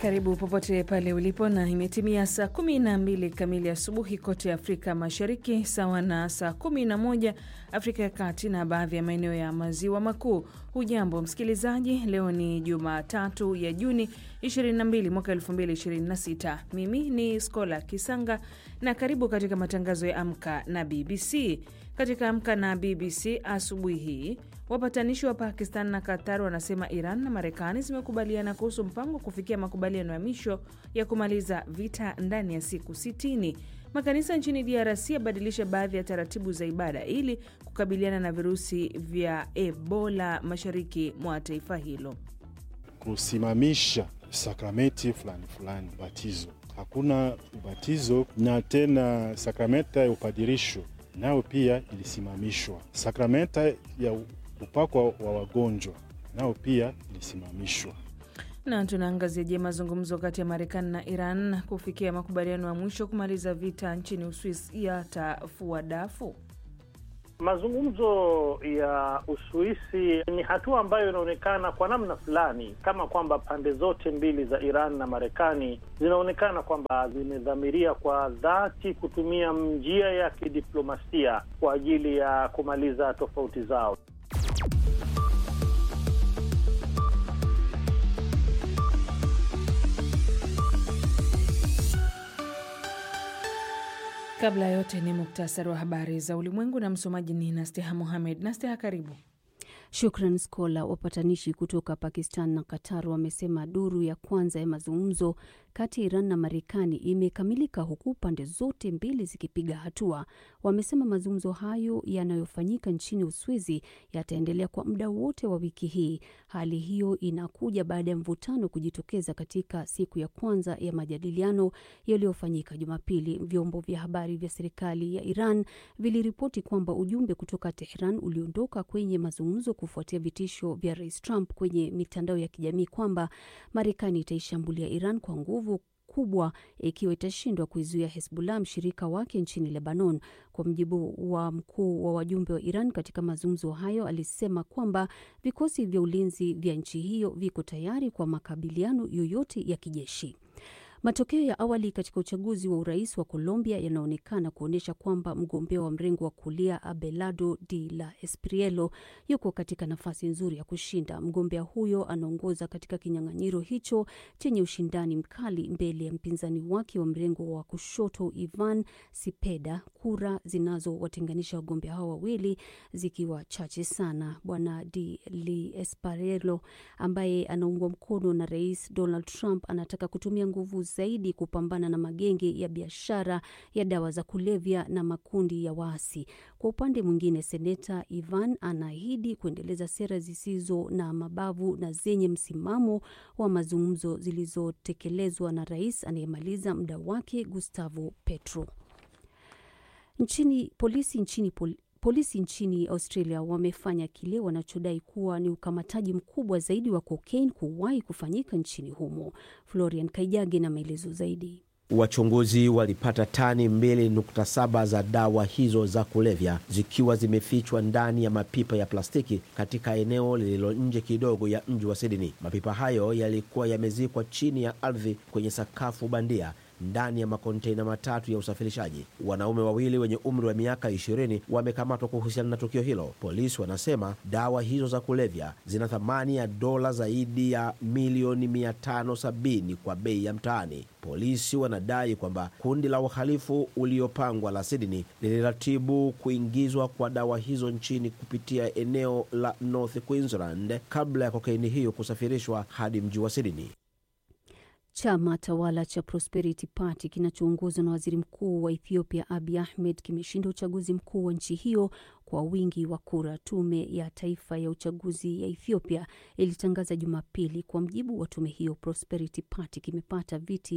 Karibu popote pale ulipo, na imetimia saa 12 kamili asubuhi kote Afrika Mashariki, sawa na saa 11 Afrika ya Kati na baadhi ya maeneo ya Maziwa Makuu. Hujambo msikilizaji, leo ni Jumatatu ya Juni 22 mwaka 2026. Mimi ni Skola Kisanga na karibu katika matangazo ya Amka na BBC. Katika Amka na BBC asubuhi hii, wapatanishi wa Pakistan na Qatar wanasema Iran na Marekani zimekubaliana kuhusu mpango wa kufikia makubaliano ya mwisho ya kumaliza vita ndani ya siku 60. Makanisa nchini DRC yabadilisha baadhi ya taratibu za ibada ili kukabiliana na virusi vya Ebola mashariki mwa taifa hilo. Kusimamisha sakramenti fulani fulani, ubatizo, hakuna ubatizo na tena sakramenta ya upadirisho nayo pia ilisimamishwa. Sakramenta ya upako wa wagonjwa nayo pia ilisimamishwa. Na tunaangazia je, mazungumzo kati ya Marekani na Iran kufikia makubaliano ya mwisho kumaliza vita nchini Uswisi yatafua dafu? Mazungumzo ya Uswisi ni hatua ambayo inaonekana kwa namna fulani kama kwamba pande zote mbili za Iran na Marekani zinaonekana kwamba zimedhamiria kwa dhati kutumia njia ya kidiplomasia kwa ajili ya kumaliza tofauti zao. Kabla ya yote ni muktasari wa habari za ulimwengu na msomaji ni Nasteha Mohamed. Nasteha, karibu. Shukran Skola. Wapatanishi kutoka Pakistan na Qatar wamesema duru ya kwanza ya mazungumzo kati ya Iran na Marekani imekamilika huku pande zote mbili zikipiga hatua. Wamesema mazungumzo hayo yanayofanyika nchini Uswizi yataendelea kwa muda wote wa wiki hii. Hali hiyo inakuja baada ya mvutano kujitokeza katika siku ya kwanza ya majadiliano yaliyofanyika Jumapili. Vyombo vya habari vya serikali ya Iran viliripoti kwamba ujumbe kutoka Tehran uliondoka kwenye mazungumzo kufuatia vitisho vya Rais Trump kwenye mitandao ya kijamii kwamba Marekani itaishambulia Iran kwa nguvu kubwa ikiwa itashindwa kuizuia Hezbollah, mshirika wake nchini Lebanon. Kwa mjibu wa mkuu wa wajumbe wa Iran katika mazungumzo hayo, alisema kwamba vikosi vya ulinzi vya nchi hiyo viko tayari kwa makabiliano yoyote ya kijeshi. Matokeo ya awali katika uchaguzi wa urais wa Colombia yanaonekana kuonyesha kwamba mgombea wa mrengo wa kulia Abelardo de la Esprielo yuko katika nafasi nzuri ya kushinda. Mgombea huyo anaongoza katika kinyang'anyiro hicho chenye ushindani mkali mbele ya mpinzani wake wa mrengo wa kushoto Ivan Sipeda, kura zinazowatenganisha wagombea hao wawili zikiwa chache sana. Bwana de la Esprielo ambaye anaungwa mkono na Rais Donald Trump anataka kutumia nguvu zaidi kupambana na magenge ya biashara ya dawa za kulevya na makundi ya waasi. Kwa upande mwingine, seneta Ivan anaahidi kuendeleza sera zisizo na mabavu na zenye msimamo wa mazungumzo zilizotekelezwa na rais anayemaliza muda wake Gustavo Petro. Nchini polisi nchini pol Polisi nchini Australia wamefanya kile wanachodai kuwa ni ukamataji mkubwa zaidi wa kokaini kuwahi kufanyika nchini humo. Florian Kaijage na maelezo zaidi. Wachunguzi walipata tani 2.7 za dawa hizo za kulevya zikiwa zimefichwa ndani ya mapipa ya plastiki katika eneo lililo nje kidogo ya mji wa Sydney. Mapipa hayo yalikuwa yamezikwa chini ya ardhi kwenye sakafu bandia ndani ya makonteina matatu ya usafirishaji. Wanaume wawili wenye umri wa miaka ishirini wamekamatwa kuhusiana na tukio hilo. Polisi wanasema dawa hizo za kulevya zina thamani ya dola zaidi ya milioni 570 kwa bei ya mtaani. Polisi wanadai kwamba kundi la uhalifu uliopangwa la Sydney liliratibu kuingizwa kwa dawa hizo nchini kupitia eneo la North Queensland kabla ya kokaini hiyo kusafirishwa hadi mji wa Sydney. Chama tawala cha Prosperity Party kinachoongozwa na waziri mkuu wa Ethiopia Abiy Ahmed kimeshinda uchaguzi mkuu wa nchi hiyo kwa wingi wa kura. Tume ya taifa ya uchaguzi ya Ethiopia ilitangaza Jumapili. Kwa mjibu wa tume hiyo, Prosperity Party kimepata viti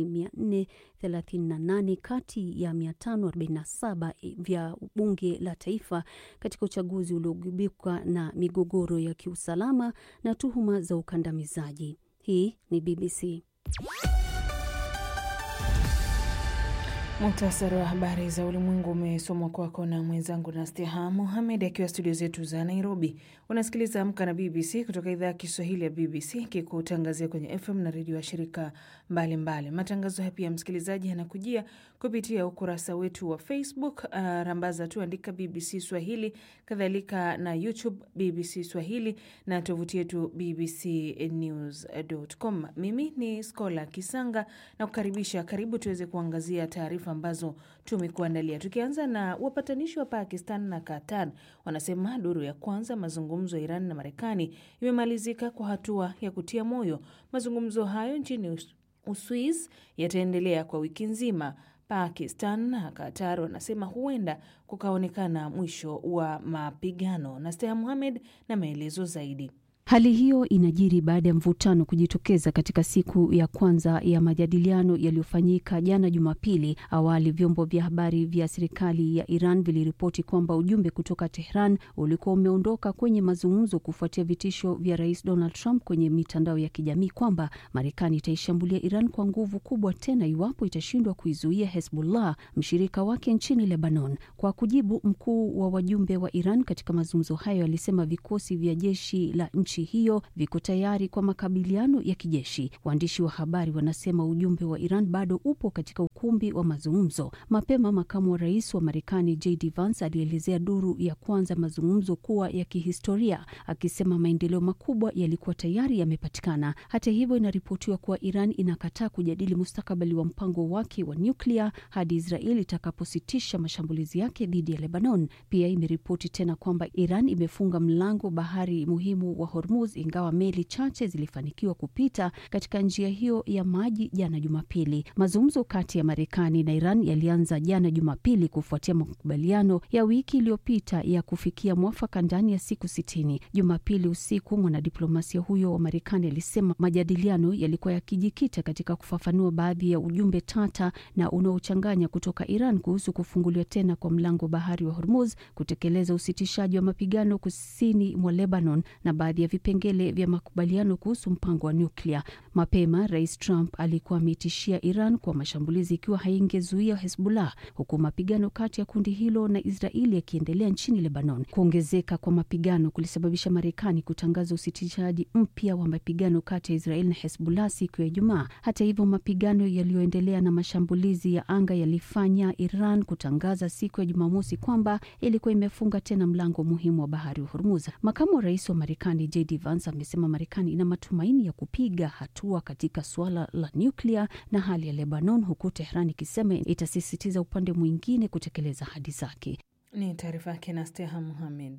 438 kati ya 547 vya bunge la taifa katika uchaguzi uliogubikwa na migogoro ya kiusalama na tuhuma za ukandamizaji. Hii ni BBC. Muhtasari wa habari za ulimwengu umesomwa kwako na mwenzangu Nasteha Mohamed akiwa studio zetu za Nairobi. Unasikiliza Amka na BBC kutoka idhaa ya Kiswahili ya BBC kikutangazia kwenye FM na redio ya shirika mbalimbali. Matangazo haya pia, msikilizaji, yanakujia kupitia ukurasa wetu wa Facebook. Uh, rambaza tu andika BBC Swahili, kadhalika na YouTube BBC Swahili na tovuti yetu bbcnews.com. Mimi ni Skola Kisanga na kukaribisha, karibu tuweze kuangazia taarifa ambazo tumekuandalia, tukianza na wapatanishi wa Pakistan na Qatar wanasema duru ya kwanza mazungumzo ya Iran na Marekani imemalizika kwa hatua ya kutia moyo. Mazungumzo hayo nchini Uswiz yataendelea kwa wiki nzima. Pakistan na Qatar wanasema huenda kukaonekana mwisho wa mapigano. na Steha Muhamed na maelezo zaidi. Hali hiyo inajiri baada ya mvutano kujitokeza katika siku ya kwanza ya majadiliano yaliyofanyika jana Jumapili. Awali vyombo vya habari vya serikali ya Iran viliripoti kwamba ujumbe kutoka Tehran ulikuwa umeondoka kwenye mazungumzo kufuatia vitisho vya Rais Donald Trump kwenye mitandao ya kijamii kwamba Marekani itaishambulia Iran kwa nguvu kubwa tena iwapo itashindwa kuizuia Hezbollah, mshirika wake nchini Lebanon. Kwa kujibu, mkuu wa wajumbe wa Iran katika mazungumzo hayo alisema vikosi vya jeshi la nchi hiyo viko tayari kwa makabiliano ya kijeshi. Waandishi wa habari wanasema ujumbe wa Iran bado upo katika ukumbi wa mazungumzo. Mapema makamu wa rais wa Marekani JD Vance alielezea duru ya kwanza mazungumzo kuwa ya kihistoria, akisema maendeleo makubwa yalikuwa tayari yamepatikana. Hata hivyo, inaripotiwa kuwa Iran inakataa kujadili mustakabali wa mpango wake wa nyuklia hadi Israeli itakapositisha mashambulizi yake dhidi ya Lebanon. Pia imeripoti tena kwamba Iran imefunga mlango bahari muhimu wa Hormuz ingawa meli chache zilifanikiwa kupita katika njia hiyo ya maji jana Jumapili. Mazungumzo kati ya Marekani na Iran yalianza jana Jumapili kufuatia makubaliano ya wiki iliyopita ya kufikia mwafaka ndani ya siku sitini. Jumapili usiku, mwanadiplomasia huyo wa Marekani alisema majadiliano yalikuwa yakijikita katika kufafanua baadhi ya ujumbe tata na unaochanganya kutoka Iran kuhusu kufunguliwa tena kwa mlango bahari wa Hormuz, kutekeleza usitishaji wa mapigano kusini mwa Lebanon na baadhi ya vipengele vya makubaliano kuhusu mpango wa nyuklia. Mapema Rais Trump alikuwa ameitishia Iran kwa mashambulizi ikiwa haingezuia Hezbollah, huku mapigano kati ya kundi hilo na Israeli yakiendelea nchini Lebanon. Kuongezeka kwa mapigano kulisababisha Marekani kutangaza usitishaji mpya wa mapigano kati ya Israeli na Hezbollah siku ya Ijumaa. Hata hivyo, mapigano yaliyoendelea na mashambulizi ya anga yalifanya Iran kutangaza siku ya Jumamosi kwamba ilikuwa imefunga tena mlango muhimu wa bahari wa Hormuz. Makamu wa rais wa Marekani JD Vance amesema Marekani ina matumaini ya kupiga hatua katika suala la nyuklia na hali ya Lebanon, huku Tehran ikisema itasisitiza upande mwingine kutekeleza ahadi zake. Ni taarifa yake na Steha Muhamed.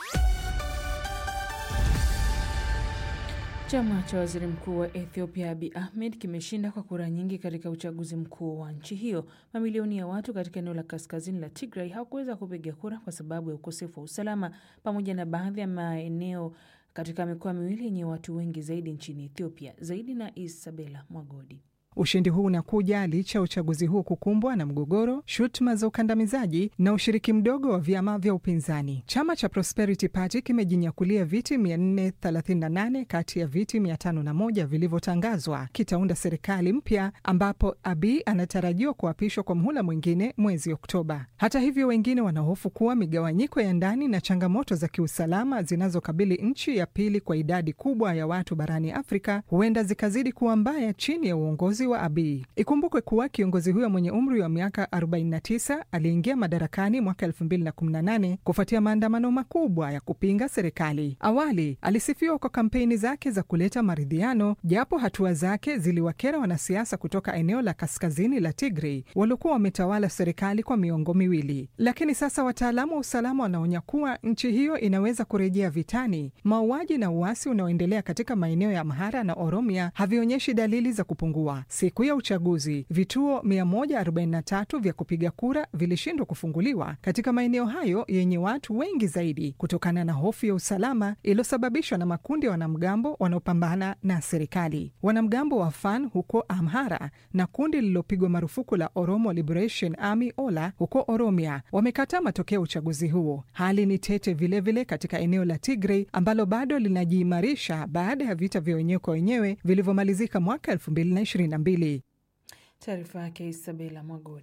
Chama cha waziri mkuu wa Ethiopia Abi Ahmed kimeshinda kwa kura nyingi katika uchaguzi mkuu wa nchi hiyo. Mamilioni ya watu katika eneo la kaskazini la Tigray hawakuweza kupiga kura kwa sababu ya ukosefu wa usalama, pamoja na baadhi ya maeneo katika mikoa miwili yenye watu wengi zaidi nchini Ethiopia. Zaidi na Isabela Mwagodi. Ushindi huu unakuja licha ya uchaguzi huu kukumbwa na mgogoro, shutuma za ukandamizaji na ushiriki mdogo wa vyama vya upinzani. Chama cha Prosperity Party kimejinyakulia viti 438 kati ya viti 501 vilivyotangazwa. Kitaunda serikali mpya ambapo Abiy anatarajiwa kuapishwa kwa mhula mwingine mwezi Oktoba. Hata hivyo, wengine wanahofu kuwa migawanyiko ya ndani na changamoto za kiusalama zinazokabili nchi ya pili kwa idadi kubwa ya watu barani Afrika huenda zikazidi kuwa mbaya chini ya uongozi wa Abiy. Ikumbukwe kuwa kiongozi huyo mwenye umri wa miaka 49 aliingia madarakani mwaka 2018 kufuatia maandamano makubwa ya kupinga serikali. Awali alisifiwa kwa kampeni zake za kuleta maridhiano, japo hatua zake ziliwakera wanasiasa kutoka eneo la kaskazini la Tigray waliokuwa wametawala serikali kwa miongo miwili. Lakini sasa wataalamu wa usalama wanaonya kuwa nchi hiyo inaweza kurejea vitani. Mauaji na uasi unaoendelea katika maeneo ya Amhara na Oromia havionyeshi dalili za kupungua. Siku ya uchaguzi, vituo 143 vya kupiga kura vilishindwa kufunguliwa katika maeneo hayo yenye watu wengi zaidi kutokana na hofu ya usalama iliyosababishwa na makundi ya wanamgambo wanaopambana na serikali. Wanamgambo wa FAN huko Amhara na kundi lililopigwa marufuku la Oromo Liberation Army OLA huko Oromia wamekataa matokeo ya uchaguzi huo. Hali ni tete vilevile vile katika eneo la Tigray ambalo bado linajiimarisha baada ya vita vya wenyewe kwa wenyewe vilivyomalizika mwaka 2022. Taarifa yake Isabela Mwagodi.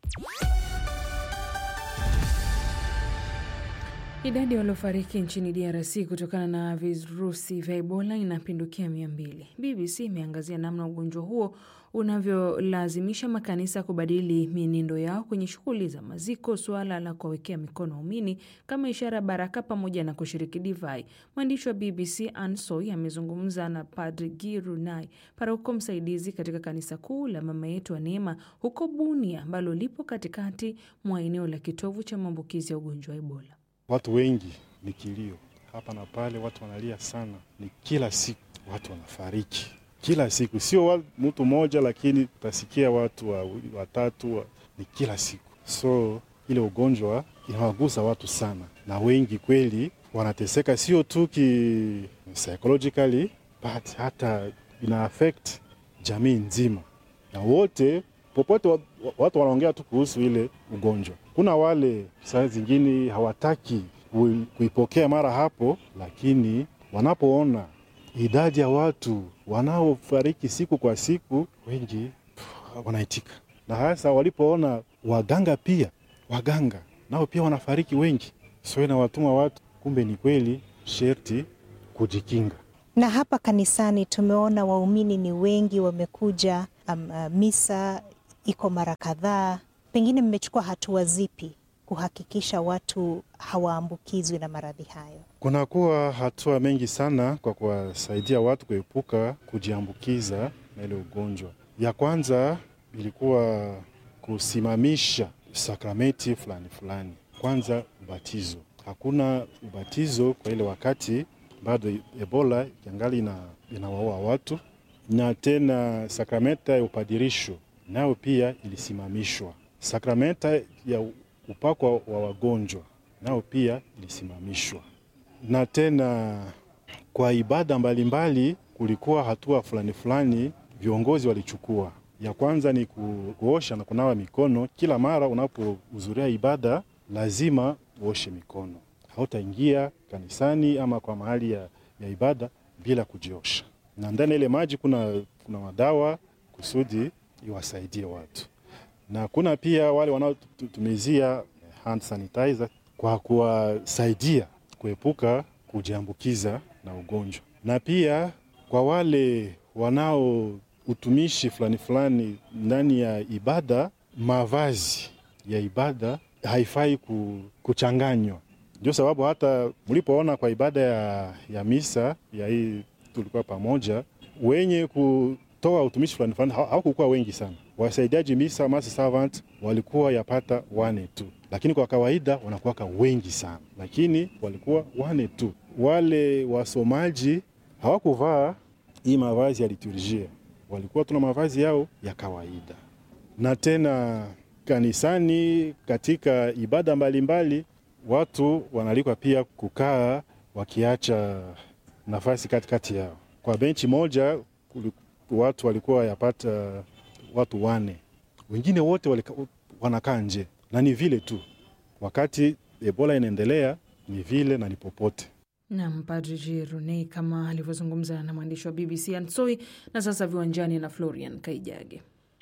Idadi ya waliofariki nchini DRC kutokana na virusi vya Ebola inapindukia mia mbili. BBC imeangazia namna ugonjwa huo unavyolazimisha makanisa kubadili mienendo yao kwenye shughuli za maziko, suala la kuwawekea mikono waumini kama ishara ya baraka, pamoja na kushiriki divai. Mwandishi wa BBC Ansoy amezungumza na Padri Guy Runai, paroko msaidizi katika kanisa kuu la Mama Yetu wa Neema huko Bunia, ambalo lipo katikati mwa eneo la kitovu cha maambukizi ya ugonjwa wa Ebola. Watu wengi ni kilio hapa na pale, watu wanalia sana, ni kila siku watu wanafariki kila siku, sio wa, mtu mmoja, lakini utasikia watu wawili watatu wa, ni kila siku. So ile ugonjwa inawagusa watu sana, na wengi kweli wanateseka, sio tu ki psychologically but hata ina affect jamii nzima, na wote popote wa- watu wanaongea tu kuhusu ile ugonjwa. Kuna wale saa zingine hawataki kui- kuipokea mara hapo, lakini wanapoona idadi ya watu wanaofariki siku kwa siku, wengi pff, wanaitika, na hasa walipoona waganga pia, waganga nao pia wanafariki wengi, so inawatuma watu, kumbe ni kweli sherti kujikinga. Na hapa kanisani tumeona waumini ni wengi wamekuja. Um, uh, misa iko mara kadhaa. Pengine mmechukua hatua zipi kuhakikisha watu hawaambukizwi na maradhi hayo? Kunakuwa hatua mengi sana kwa kuwasaidia watu kuepuka kujiambukiza na ile ugonjwa. Ya kwanza ilikuwa kusimamisha sakramenti fulani fulani. Kwanza ubatizo, hakuna ubatizo kwa ile wakati bado Ebola yangali ina, inawaua watu, na tena sakramenta ya upadirisho nayo pia ilisimamishwa. Sakramenta ya upako wa wagonjwa nao pia ilisimamishwa, na tena kwa ibada mbalimbali kulikuwa hatua fulani fulani viongozi walichukua. Ya kwanza ni ku- kuosha na kunawa mikono kila mara unapohudhuria ibada, lazima uoshe mikono. Hautaingia kanisani ama kwa mahali ya, ya ibada bila kujiosha, na ndani ya ile maji kuna, kuna madawa kusudi iwasaidie watu, na kuna pia wale wanaotumizia hand sanitizer kwa kuwasaidia kuepuka kujiambukiza na ugonjwa, na pia kwa wale wanao utumishi fulani fulani ndani ya ibada, mavazi ya ibada haifai ku- kuchanganywa. Ndio sababu hata mlipoona kwa ibada ya, ya misa ya hii tulikuwa pamoja, wenye kutoa utumishi fulani fulani haw- hawakukuwa wengi sana. Wasaidiaji misa mass servant walikuwa yapata wane tu, lakini kwa kawaida wanakuwaka wengi sana, lakini walikuwa wane tu. Wale wasomaji hawakuvaa hii mavazi ya liturjia, walikuwa tuna mavazi yao ya kawaida. Na tena kanisani, katika ibada mbalimbali, watu wanalikwa pia kukaa wakiacha nafasi katikati yao. Kwa benchi moja kuli- watu walikuwa yapata watu wane, wengine wote walika, wanakaa nje, na ni vile tu wakati Ebola inaendelea, ni vile na ni popote. Nam Padri Jirunei kama alivyozungumza na mwandishi wa BBC Ansoi. Na sasa viwanjani na Florian Kaijage.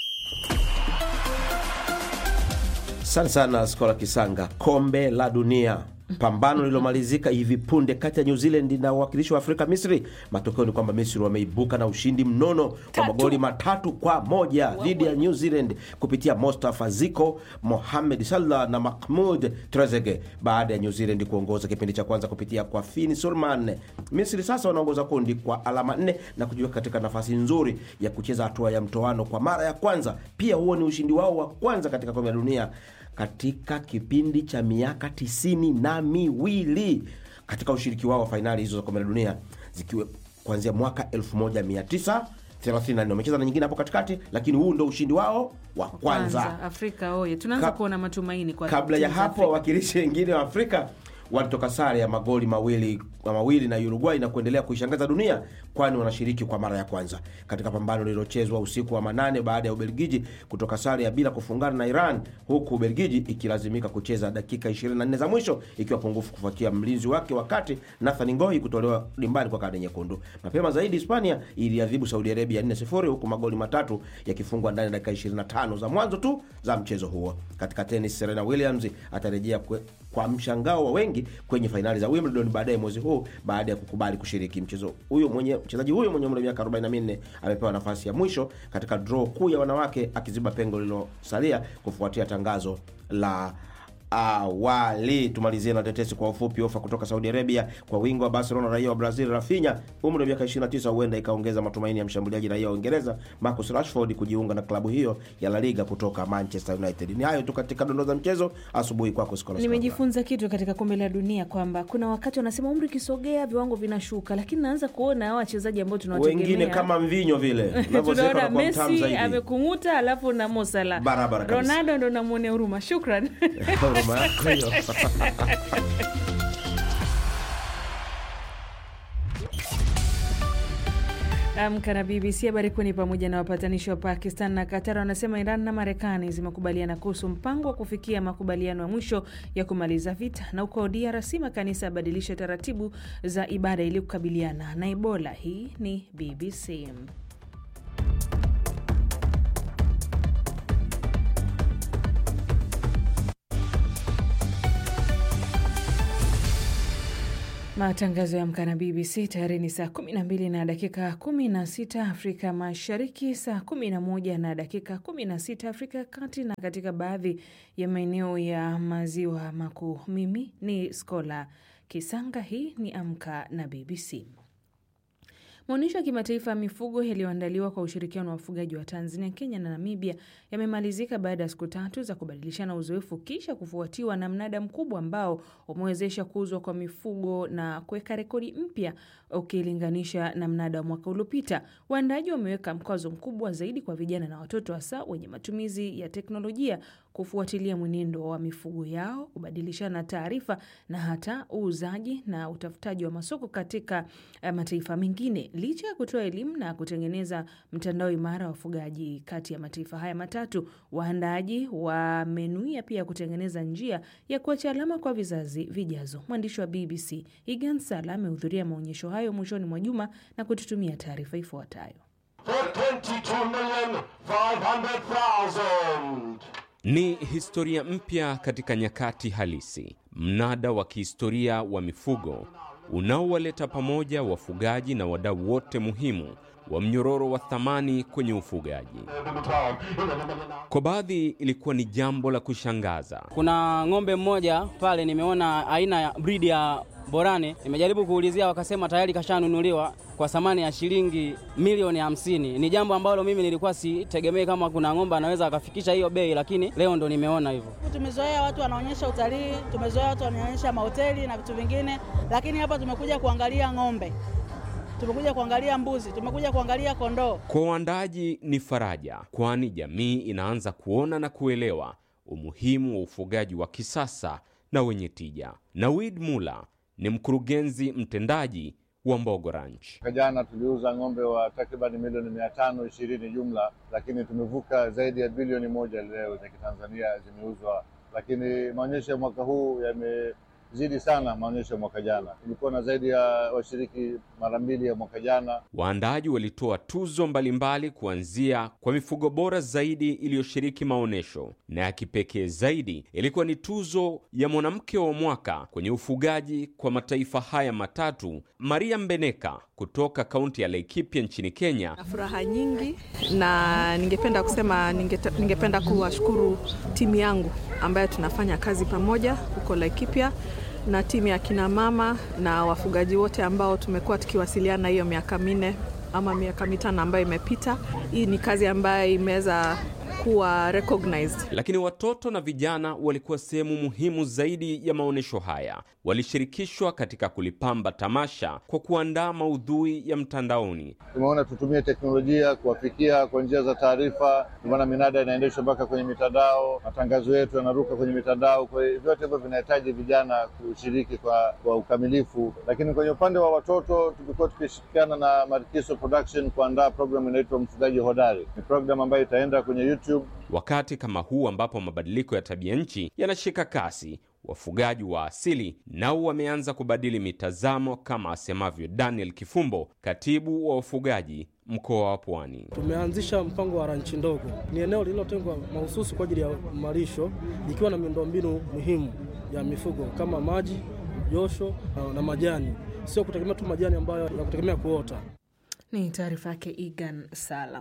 Asante sana Skola Kisanga. Kombe la Dunia, pambano lililomalizika hivi punde kati ya New Zealand na uwakilishi wa Afrika Misri. Matokeo ni kwamba Misri wameibuka na ushindi mnono wa magoli matatu kwa moja dhidi ya New Zealand kupitia Mostafa Ziko, Mohamed Salah na Mahmud Trezeguet baada ya New Zealand kuongoza kipindi cha kwanza kupitia kwa Fini Sulman. Misri sasa wanaongoza kundi kwa alama nne na kujiweka katika nafasi nzuri ya kucheza hatua ya mtoano kwa mara ya kwanza. Pia huo ni ushindi wao wa kwanza katika kombe la dunia katika kipindi cha miaka tisini na miwili katika ushiriki wao wa fainali hizo za kombe la dunia zikiwa kuanzia mwaka 1934 wamecheza na nyingine hapo katikati, lakini huu ndo ushindi wao wa kwanza. Kwanza Afrika oye, tunaanza Ka- kuona matumaini kwa Kabla ya timu za hapo Afrika. wawakilishi wengine wa Afrika walitoka sare ya magoli mawili mawili na Uruguay na kuendelea kuishangaza dunia kwani wanashiriki kwa mara ya kwanza katika pambano lililochezwa usiku wa manane baada ya Ubelgiji kutoka sare ya bila kufungana na Iran, huku Ubelgiji ikilazimika kucheza dakika 24 za mwisho ikiwa pungufu kufuatia mlinzi wake wakati Nathan Ngoi kutolewa dimbani kwa kadi nyekundu. Mapema zaidi Hispania iliadhibu Saudi Arabia 4-0 huku magoli matatu yakifungwa ndani ya dakika 25 za mwanzo tu za mchezo huo. Katika tenis, Serena Williams atarejea kwe, kwa mshangao wa wengi kwenye fainali za Wimbledon baadaye mwezi huu baada ya kukubali kushiriki mchezo huyo. Mwenye mchezaji huyo mwenye umri wa miaka 44 amepewa nafasi ya mwisho katika draw kuu ya wanawake akiziba pengo lililosalia kufuatia tangazo la awali. Tumalizie na tetesi kwa ufupi. Ofa kutoka Saudi Arabia kwa wingo wa Barcelona raia wa Brazil Rafinha umri wa miaka 29 huenda ikaongeza matumaini ya mshambuliaji raia wa Uingereza Marcus Rashford kujiunga na klabu hiyo ya La Liga kutoka Manchester United. Ni hayo tu katika dondoo za mchezo asubuhi kwako. Scholar Nimejifunza kitu katika kombe la dunia kwamba kuna wakati wanasema umri ukisogea viwango vinashuka, lakini naanza kuona hawa wachezaji ambao tunawategemea wengine kama mvinyo vile unavyozeka tunaona kwa mtamu Messi zaidi. amekung'uta, alafu na Mo Salah. Barabara kabisa. Ronaldo ndo namwonea huruma. Shukran. Huruma yako hiyo. Amka na BBC. Habari kuu ni pamoja na wapatanishi wa Pakistan na Qatar wanasema Iran na Marekani zimekubaliana kuhusu mpango wa kufikia makubaliano ya mwisho ya kumaliza vita, na huko DRC makanisa yabadilisha taratibu za ibada ili kukabiliana na Ebola. Hii ni BBC. Matangazo ya Amka na BBC tayari ni saa 12 na dakika 16 Afrika Mashariki, saa 11 na dakika 16 Afrika ya Kati na katika baadhi ya maeneo ya maziwa makuu. Mimi ni Skola Kisanga. Hii ni Amka na BBC. Maonyesho ya kimataifa ya mifugo yaliyoandaliwa kwa ushirikiano wa wafugaji wa Tanzania, Kenya na Namibia yamemalizika baada ya siku tatu za kubadilishana uzoefu kisha kufuatiwa na mnada mkubwa ambao umewezesha kuuzwa kwa mifugo na kuweka rekodi mpya ukilinganisha na mnada wa mwaka uliopita. Waandaaji wameweka mkazo mkubwa zaidi kwa vijana na watoto, hasa wenye matumizi ya teknolojia kufuatilia mwenendo wa mifugo yao, kubadilishana taarifa na hata uuzaji na utafutaji wa masoko katika uh, mataifa mengine. Licha ya kutoa elimu na kutengeneza mtandao imara wa wafugaji kati ya mataifa haya matatu, waandaaji wamenuia pia kutengeneza njia ya kuacha alama kwa vizazi vijazo. Mwandishi wa BBC Igan Sala amehudhuria maonyesho hayo mwishoni mwa juma na kututumia taarifa ifuatayo. Ni historia mpya katika nyakati halisi, mnada wa kihistoria wa mifugo unaowaleta pamoja wafugaji na wadau wote muhimu wa mnyororo wa thamani kwenye ufugaji. Kwa baadhi ilikuwa ni jambo la kushangaza. Kuna ng'ombe mmoja pale nimeona aina ya bridi ya Borane, nimejaribu kuulizia, wakasema tayari kashanunuliwa kwa thamani ya shilingi milioni hamsini. Ni jambo ambalo mimi nilikuwa sitegemei kama kuna ng'ombe anaweza akafikisha hiyo bei, lakini leo ndo nimeona hivyo. Tumezoea watu wanaonyesha utalii, tumezoea watu wanaonyesha mahoteli na vitu vingine, lakini hapa tumekuja kuangalia ng'ombe, tumekuja kuangalia mbuzi, tumekuja kuangalia kondoo. Kwa waandaaji ni faraja, kwani jamii inaanza kuona na kuelewa umuhimu wa ufugaji wa kisasa na wenye tija. Nawid Mula ni mkurugenzi mtendaji wa Mbogo Ranch. Mwaka jana tuliuza ng'ombe wa takriban milioni mia tano ishirini jumla, lakini tumevuka zaidi ya bilioni moja leo za kitanzania zimeuzwa. Lakini maonyesho ya mwaka huu yamezidi sana maonyesho ya mwaka jana. Tulikuwa na zaidi ya washiriki mara mbili ya mwaka jana. Waandaaji walitoa tuzo mbalimbali kuanzia kwa mifugo bora zaidi iliyoshiriki maonyesho, na ya kipekee zaidi ilikuwa ni tuzo ya mwanamke wa mwaka kwenye ufugaji kwa mataifa haya matatu, Maria Mbeneka kutoka kaunti ya Laikipia nchini Kenya. Na furaha nyingi na ningependa kusema ningeta, ningependa kuwashukuru timu yangu ambayo tunafanya kazi pamoja huko Laikipia na timu ya kina mama na wafugaji wote ambao tumekuwa tukiwasiliana hiyo miaka minne ama miaka mitano ambayo imepita. Hii ni kazi ambayo imeweza kuwa recognized. Lakini watoto na vijana walikuwa sehemu muhimu zaidi ya maonyesho haya. Walishirikishwa katika kulipamba tamasha kwa kuandaa maudhui ya mtandaoni. Tumeona tutumie teknolojia kuwafikia kwa njia za taarifa. Ndio maana minada inaendeshwa mpaka kwenye mitandao, matangazo yetu yanaruka kwenye mitandao. Kwa hiyo vyote hivyo vinahitaji vijana kushiriki kwa, kwa ukamilifu. Lakini kwenye upande wa watoto tumekuwa tukishirikiana na Marikiso Production kuandaa programu inaitwa Mfugaji Hodari. Ni programu ambayo itaenda kwenye YouTube. Wakati kama huu ambapo mabadiliko ya tabia nchi yanashika kasi, wafugaji wa asili nao wameanza kubadili mitazamo, kama asemavyo Daniel Kifumbo, katibu wa wafugaji mkoa wa Pwani. Tumeanzisha mpango wa ranchi ndogo. Ni eneo lililotengwa mahususi kwa ajili ya malisho, likiwa na miundombinu muhimu ya mifugo kama maji, josho na, na majani, sio kutegemea tu majani ambayo ya kutegemea kuota. Ni taarifa yake Igan Sala.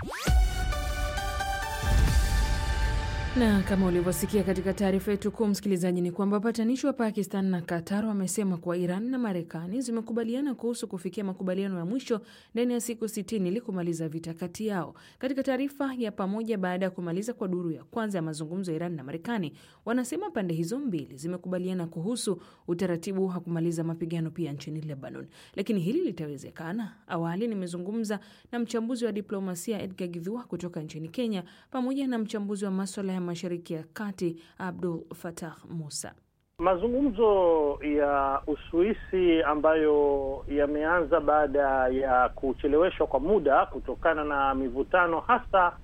Na kama ulivyosikia katika taarifa yetu kuu, msikilizaji, ni kwamba wapatanishi wa Pakistan na Qatar wamesema kuwa Iran na Marekani zimekubaliana kuhusu kufikia makubaliano ya mwisho ndani ya siku sitini ili kumaliza vita kati yao. Katika taarifa ya pamoja baada ya kumaliza kwa duru ya kwanza ya mazungumzo ya Iran na Marekani, wanasema pande hizo mbili zimekubaliana kuhusu utaratibu wa kumaliza mapigano pia nchini Lebanon. Lakini hili litawezekana? Awali nimezungumza na mchambuzi wa diplomasia Edgar Githua kutoka nchini Kenya pamoja na mchambuzi wa maswala ya Mashariki ya Kati Abdul Fatah Musa. Mazungumzo ya Uswisi ambayo yameanza baada ya kucheleweshwa kwa muda kutokana na mivutano hasa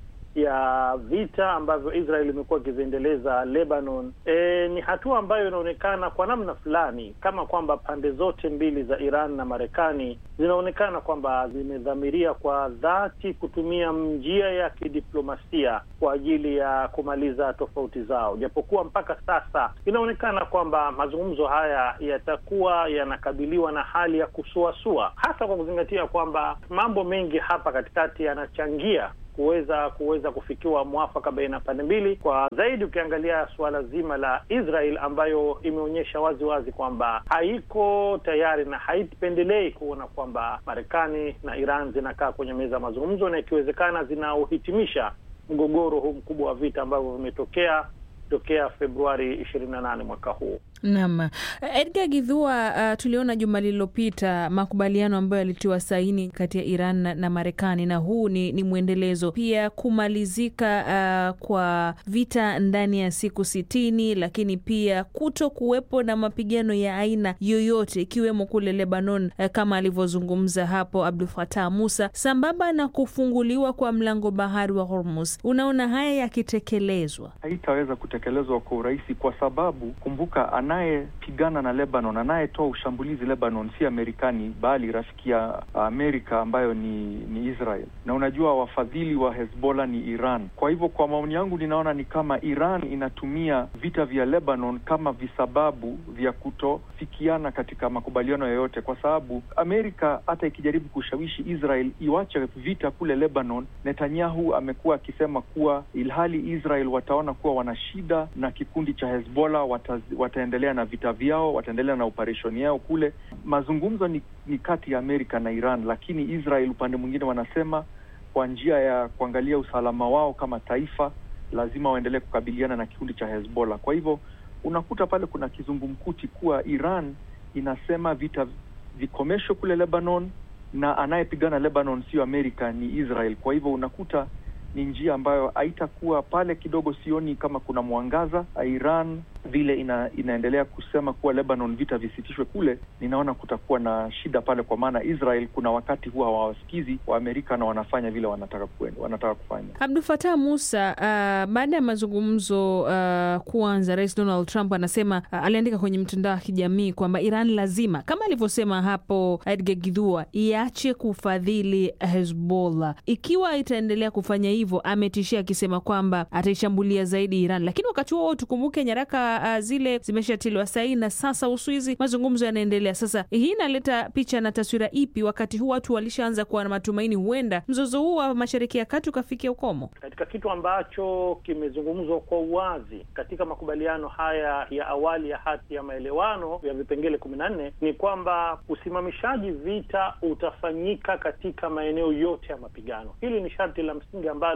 ya vita ambavyo Israel imekuwa ikiviendeleza Lebanon. E, ni hatua ambayo inaonekana kwa namna fulani kama kwamba pande zote mbili za Iran na Marekani zinaonekana kwamba zimedhamiria kwa dhati kutumia njia ya kidiplomasia kwa ajili ya kumaliza tofauti zao, japokuwa mpaka sasa inaonekana kwamba mazungumzo haya yatakuwa yanakabiliwa na hali ya kusuasua, hasa kwa kuzingatia kwamba mambo mengi hapa katikati yanachangia kuweza kuweza kufikiwa mwafaka baina ya pande mbili, kwa zaidi ukiangalia suala zima la Israel ambayo imeonyesha wazi wazi kwamba haiko tayari na haipendelei kuona kwamba Marekani na Iran zinakaa kwenye meza ya mazungumzo na ikiwezekana zinauhitimisha mgogoro huu mkubwa wa vita ambavyo vimetokea tokea Februari ishirini na nane mwaka huu. Naam, Edgar Githua, uh, tuliona juma lililopita makubaliano ambayo yalitiwa saini kati ya Iran na, na Marekani na huu ni, ni mwendelezo pia kumalizika uh, kwa vita ndani ya siku sitini, lakini pia kuto kuwepo na mapigano ya aina yoyote ikiwemo kule Lebanon uh, kama alivyozungumza hapo Abdul Fatah Musa, sambamba na kufunguliwa kwa mlango bahari wa Hormuz. Unaona haya yakitekelezwa haitaweza kutekelezwa kwa urahisi kwa sababu kumbuka, anayepigana na Lebanon, anayetoa ushambulizi Lebanon si Amerikani bali rafiki ya Amerika ambayo ni, ni Israel, na unajua wafadhili wa Hezbollah ni Iran. Kwa hivyo kwa maoni yangu, ninaona ni kama Iran inatumia vita vya Lebanon kama visababu vya kutofikiana katika makubaliano yoyote, kwa sababu Amerika hata ikijaribu kushawishi Israel iwache vita kule Lebanon, Netanyahu amekuwa akisema kuwa ilhali Israel wataona kuwa wana shida na kikundi cha Hezbollah wata, wataendelea na vita vyao, wataendelea na operesheni yao kule. Mazungumzo ni, ni kati ya Amerika na Iran, lakini Israel upande mwingine wanasema kwa njia ya kuangalia usalama wao kama taifa lazima waendelee kukabiliana na kikundi cha Hezbollah. Kwa hivyo unakuta pale kuna kizungumkuti kuwa Iran inasema vita vikomeshwe kule Lebanon na anayepigana Lebanon sio Amerika, ni Israel. Kwa hivyo unakuta ni njia ambayo haitakuwa pale. Kidogo sioni kama kuna mwangaza. Iran vile ina, inaendelea kusema kuwa Lebanon vita visitishwe kule, ninaona kutakuwa na shida pale, kwa maana Israel kuna wakati huwa hawawasikizi wa Amerika na wanafanya vile wanataka kuenda, wanataka kufanya. Abdul Fatah Musa, uh, baada ya mazungumzo uh, kuanza, Rais Donald Trump anasema uh, aliandika kwenye mtandao wa kijamii kwamba Iran lazima kama alivyosema hapo Edgar Githua iache kufadhili Hezbollah. Ikiwa itaendelea kufanya hivyo, ametishia akisema kwamba ataishambulia zaidi Iran, lakini wakati huo tukumbuke nyaraka uh, zile zimeshatiliwa saini na sasa Uswizi, mazungumzo yanaendelea. Sasa hii inaleta picha na taswira ipi, wakati huu watu walishaanza kuwa na matumaini huenda mzozo huu wa Mashariki ya Kati ukafikia ukomo? Katika kitu ambacho kimezungumzwa kwa uwazi katika makubaliano haya ya awali ya hati ya maelewano ya vipengele kumi na nne ni kwamba usimamishaji vita utafanyika katika maeneo yote ya mapigano. Hili ni sharti la msingi ambalo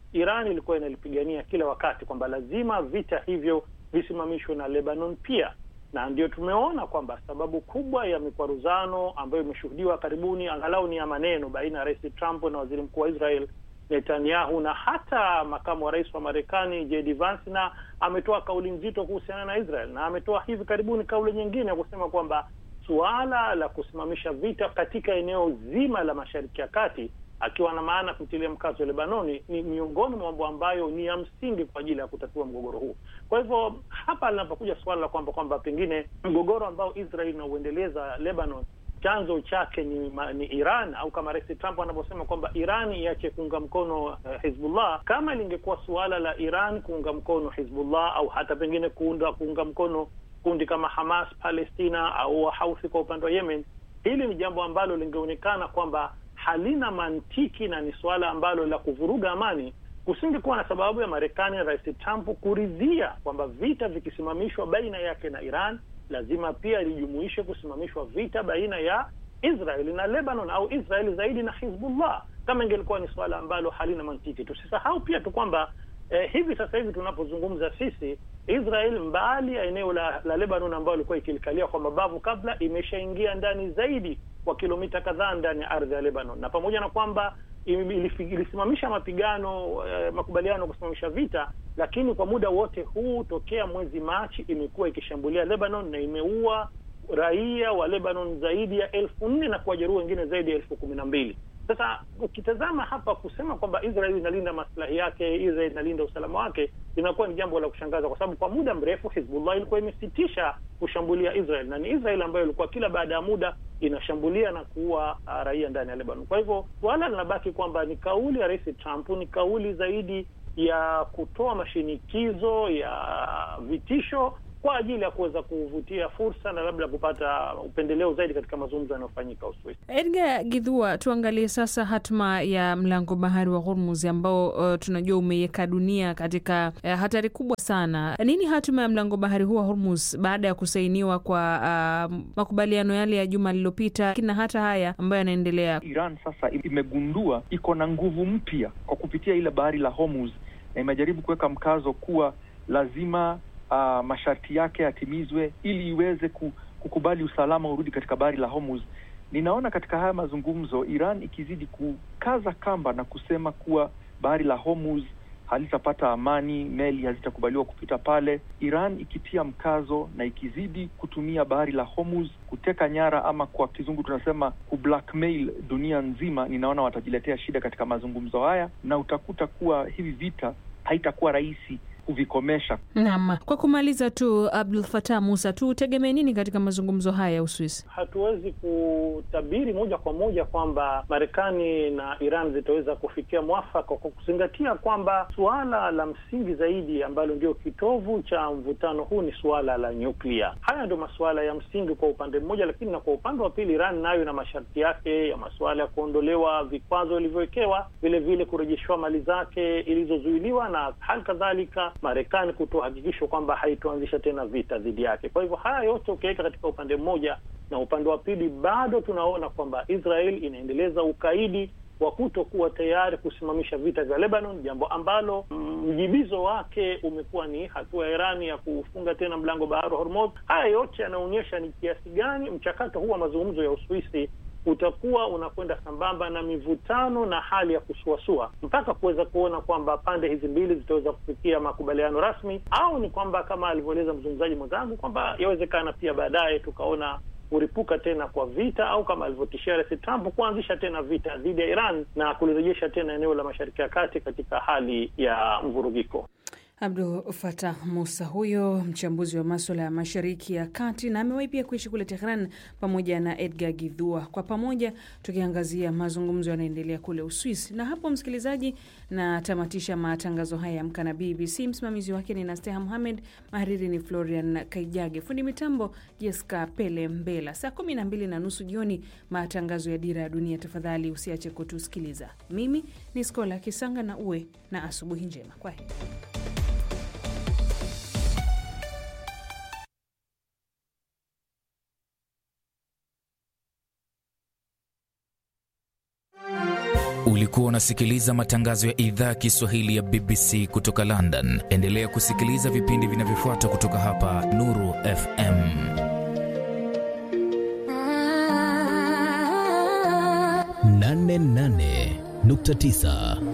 Iran ilikuwa inalipigania kila wakati kwamba lazima vita hivyo visimamishwe na Lebanon pia, na ndio tumeona kwamba sababu kubwa ya mikwaruzano ambayo imeshuhudiwa karibuni, angalau ni ya maneno, baina ya Rais Trump na waziri mkuu wa Israel Netanyahu na hata makamu wa rais wa Marekani JD Vance, na ametoa kauli nzito kuhusiana na Israel, na ametoa hivi karibuni kauli nyingine ya kusema kwamba suala la kusimamisha vita katika eneo zima la Mashariki ya Kati, akiwa na maana kutilia mkazo wa Lebanoni, ni miongoni mwa mambo ambayo ni ya msingi kwa ajili ya kutatua mgogoro huu. Kwa hivyo hapa linapokuja suala la kwamba kwamba pengine mgogoro ambao Israel inauendeleza Lebanon chanzo chake ni, ni Iran au kama Rais Trump anavyosema kwamba Iran iache kuunga mkono uh, Hizbullah. Kama lingekuwa suala la Iran kuunga mkono Hizbullah au hata pengine kuunda kuunga mkono kundi kama Hamas Palestina au Wahauthi kwa upande wa Yemen, hili ni jambo ambalo lingeonekana kwamba halina mantiki na ni suala ambalo la kuvuruga amani. Kusingekuwa na sababu ya Marekani na Rais Trump kuridhia kwamba vita vikisimamishwa baina yake na Iran lazima pia lijumuishe kusimamishwa vita baina ya Israeli na Lebanon au Israeli zaidi na Hizbullah, kama ingelikuwa ni suala ambalo halina mantiki. Tusisahau pia tu kwamba eh, hivi sasa hivi tunapozungumza sisi, Israel mbali ya eneo la, la Lebanon ambayo ilikuwa ikilikalia kwa mabavu kabla, imeshaingia ndani zaidi kwa kilomita kadhaa ndani ya ardhi ya Lebanon, na pamoja na kwamba ilisimamisha mapigano eh, makubaliano kusimamisha vita, lakini kwa muda wote huu tokea mwezi Machi imekuwa ikishambulia Lebanon na imeua raia wa Lebanon zaidi ya elfu nne na kuwajeruhi wengine zaidi ya elfu kumi na mbili. Sasa ukitazama hapa kusema kwamba Israel inalinda maslahi yake, Israel inalinda usalama wake, inakuwa ni jambo la kushangaza, kwa sababu kwa muda mrefu Hizbullah ilikuwa imesitisha kushambulia Israel, na ni Israel ambayo ilikuwa kila baada ya muda inashambulia na kuua uh, raia ndani ya Lebanon. Kwa hivyo suala linabaki kwamba ni kauli ya Rais Trump, ni kauli zaidi ya kutoa mashinikizo ya vitisho kwa ajili ya kuweza kuvutia fursa na labda kupata upendeleo zaidi katika mazungumzo yanayofanyika Uswisi. Edgar Gidhua, tuangalie sasa hatma ya mlango bahari wa Hormuz ambao uh, tunajua umeiweka dunia katika uh, hatari kubwa sana. Nini hatma ya mlango bahari huu wa Hormuz baada ya kusainiwa kwa uh, makubaliano yale ya juma lililopita na hata haya ambayo yanaendelea? Iran sasa imegundua iko na nguvu mpya kwa kupitia ile bahari la Hormuz na imejaribu kuweka mkazo kuwa lazima Uh, masharti yake yatimizwe ili iweze kukubali usalama urudi katika bahari la Hormuz. Ninaona katika haya mazungumzo Iran ikizidi kukaza kamba na kusema kuwa bahari la Hormuz halitapata amani, meli hazitakubaliwa kupita pale. Iran ikitia mkazo na ikizidi kutumia bahari la Hormuz kuteka nyara, ama kwa kizungu tunasema kublackmail dunia nzima, ninaona watajiletea shida katika mazungumzo haya, na utakuta kuwa hivi vita haitakuwa rahisi kuvikomesha. Naam, kwa kumaliza tu, Abdul Fatah Musa, tutegemee nini katika mazungumzo haya ya Uswisi? Hatuwezi kutabiri moja kwa moja kwamba Marekani na Iran zitaweza kufikia mwafaka kwa kuzingatia kwamba suala la msingi zaidi ambalo ndio kitovu cha mvutano huu ni suala la nyuklia. Haya ndio masuala ya msingi kwa upande mmoja, lakini na kwa upande wa pili, Iran nayo na masharti yake ya masuala ya kuondolewa vikwazo ilivyowekewa, vile vile kurejeshwa mali zake ilizozuiliwa na hali kadhalika Marekani kutoa hakikisho kwamba haitoanzisha tena vita dhidi yake. Kwa hivyo haya yote ukiweka katika upande mmoja, na upande wa pili bado tunaona kwamba Israel inaendeleza ukaidi wa kutokuwa tayari kusimamisha vita vya Lebanon, jambo ambalo mjibizo wake umekuwa ni hatua ya Irani ya kufunga tena mlango bahari wa Hormuz. Haya yote yanaonyesha ni kiasi gani mchakato huu wa mazungumzo ya Uswisi utakuwa unakwenda sambamba na mivutano na hali ya kusuasua mpaka kuweza kuona kwamba pande hizi mbili zitaweza kufikia makubaliano rasmi, au ni kwamba kama alivyoeleza mzungumzaji mwenzangu kwamba yawezekana pia baadaye tukaona kuripuka tena kwa vita au kama alivyotishia Rais Trump kuanzisha tena vita dhidi ya Iran na kulirejesha tena eneo la Mashariki ya Kati katika hali ya mvurugiko. Abdul Fatah Musa huyo mchambuzi wa maswala ya Mashariki ya Kati na amewahi pia kuishi kule Tehran pamoja na Edgar Gidhua, kwa pamoja tukiangazia mazungumzo yanaendelea kule Uswisi. Na hapo, msikilizaji, natamatisha matangazo haya ya Amka na BBC. Msimamizi wake ni Nasteha Muhamed, mahariri ni Florian Kaijage, fundi mitambo Jeska Pele Mbela. Saa kumi na mbili na nusu jioni matangazo ya Dira ya Dunia. Tafadhali usiache kutusikiliza. Mimi ni Skola Kisanga na uwe na asubuhi njema. Kwa heri. Ulikuwa Ulikuwa unasikiliza matangazo ya idhaa ya Kiswahili ya BBC kutoka London. Endelea kusikiliza vipindi vinavyofuata kutoka hapa Nuru FM. nane nane nukta tisa